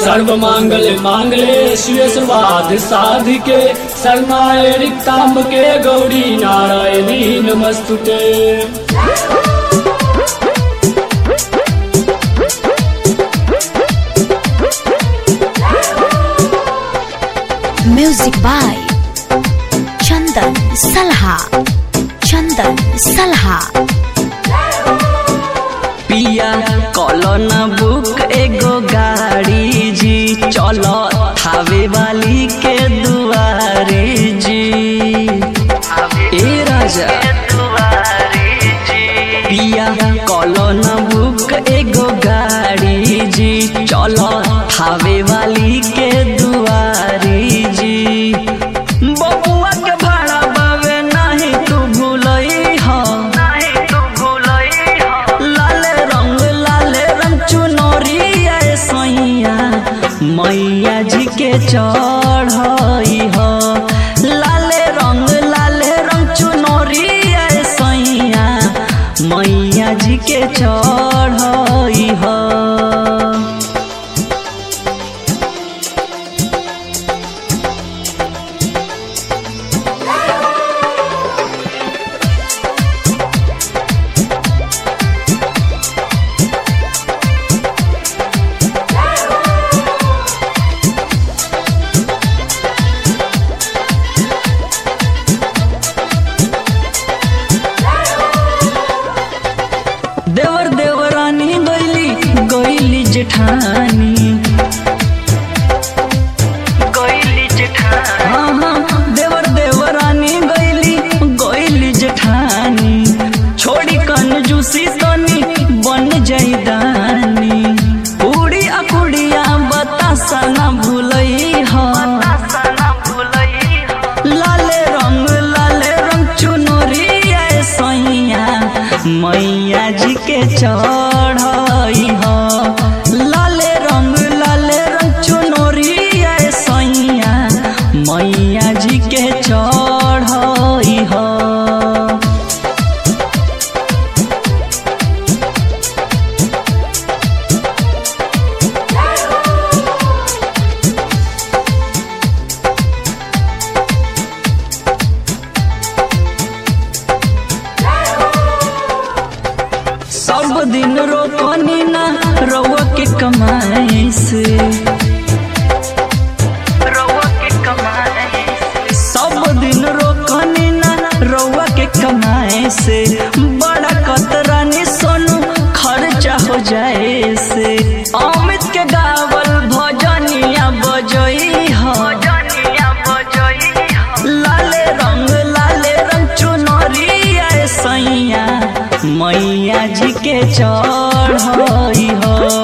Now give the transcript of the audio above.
सर्व मांगल मांगले शिव स्वाद साधिके शरणाय रिक्तांबके गौरी नारायणी नमस्तुते Music by Chandan Salha. Chandan Salha. पिया कॉलोन बुक एगो गाड़ी जी चलो थावे वाली के दुआरे जी ए राजा पिया कॉलोन बुक एगो गाड़ी जी चलो थावे वाली के दुआरे जी बबुआ के भाड़ा बावे नहीं तू भूलई हो लाले रंग लाले रंग चुनरिया सैया मैया जी के चढ़ई हो लाले रंग लाले रंग चुनरिया सैया मैया जी के चढ़ई हो देवर देवरानी गैली गैली जेठानी गैली जेठानी हाँ हाँ देवर देवरानी गैली गैली जेठानी छोड़ी कंजूसी तनी बन जाई दानी उड़ी अकुड़िया बतासा ना भूलई हो लाले रंग लाले रंग चुनरिया सैया मैया जी के चढ़ई हो लाले रंग लाले रंग चुनरिया सैया मैया जी के चढ़ई हो सब दिन रोकनी ना रउआ के कमाई से सब दिन रोकनी ना रउआ के कमाए से बड़ा कतरानी सोनू खर्चा हो जाए से अमित के गावल भजनिया बजई हो लाले रंग लाले रंग चुनरिया सैया मैया जी के चढ़ई हो